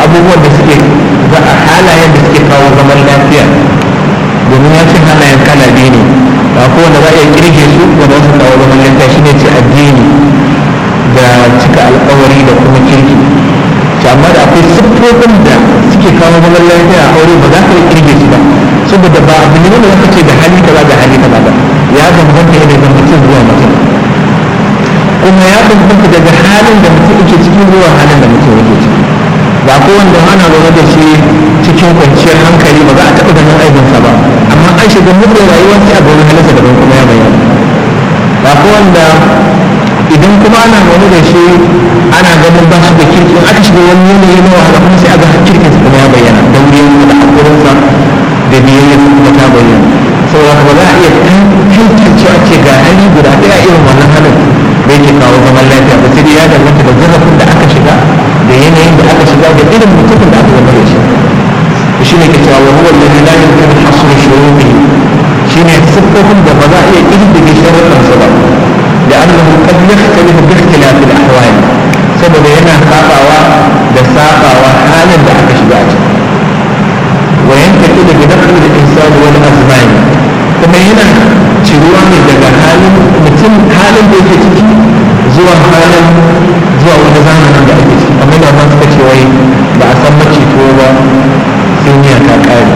abubuwan da suke za a halayen da suke kawo zaman lafiya domin ya ce halayen kala biyu ne ba kowanne za a iya kirge su da za su kawo zaman lafiya shine ce addini da cika alkawari da kuma kirki to amma da akwai siffofin da suke kawo zaman lafiya a aure ba za ka iya kirge su ba saboda ba abu ne wanda zaka ce da hali kaza da hali kaza ba ya bambanta ne daga mutum zuwa mutum kuma ya bambanta daga halin da mutum yake ciki zuwa halin da mutum yake ciki ba ko wanda ana zaune da shi cikin kwanciyar hankali ba za a taɓa ganin aibinsa ba amma an shiga mutu rayuwar sai a ga wani halinsa daban kuma ya bayyana ba ko wanda idan kuma ana zaune da shi ana ganin ba shi da kirki in aka shiga wani yanayi na wahala kuma sai a ga kirkinsa kuma ya bayyana da wurin da hakurinsa da biyayya kuma ta bayyana saboda ba za a iya tantance a ce ga hali guda ɗaya irin wannan halin da yake kawo zaman lafiya ba sai ya danganta da zarafin da aka shiga da yanayin da aka shiga da irin mutumin da aka zama da shi shi ne ke cewa wa huwa alladhi la yumkinu hasr shuruti shi ne siffofin da ba za a iya ƙididdige sharuɗan su ba da annahu qad yakhtalifu bi ikhtilaf al-ahwal saboda yana sabawa da sabawa halin da aka shiga a ciki وينتقل بنقل الإنسان والأزمان kuma yana ciruwa ne daga halin mutum halin da yake ciki zuwa halin zuwa wani zamanin da ake ciki amma da man suka ce wai ba a san macito ba sai miya ta kare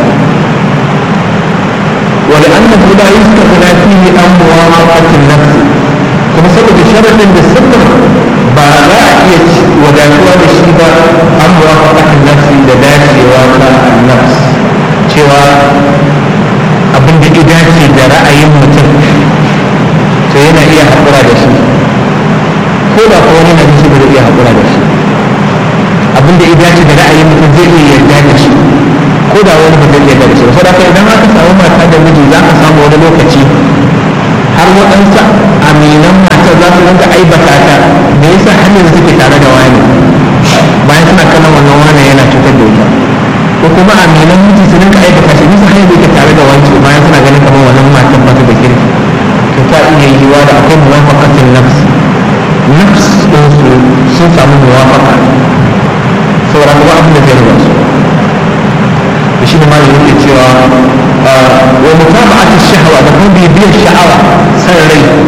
wani annahu la yustaghna fihi an muwafaqatin nafs kuma saboda sharadin da sirrin ba za a iya wadatuwa da shi ba an muwafaqatin nafsi da dacewa ta nafs cewa abin da ya dace da ra'ayin mutum to yana iya haƙura da shi ko da ko wani hadisi ba zai iya haƙura da shi abin da ya dace da ra'ayin mutum zai iya yarda da shi ko da wani ba zai yarda da shi ba saboda idan aka samu mata da miji za ka samu wani lokaci har waɗansu aminan mata za su rinka aibata ta me yasa hanyar suke tare da wani bayan suna kallon wannan wani yana cutar da ita ko kuma aminan miji su rinka aikata shi bisa hanyar da yake tare da wanci bayan suna ganin kamar wannan matan ba ta da kirki to ta iya yiwuwa da akwai muwafaqatin nafs nafs din su sun samu muwafaqa saboda kuma abin da zai riba su da shi ne ma yake cewa wa mutaba'at shahwa da kuma bibiyar sha'awa san rai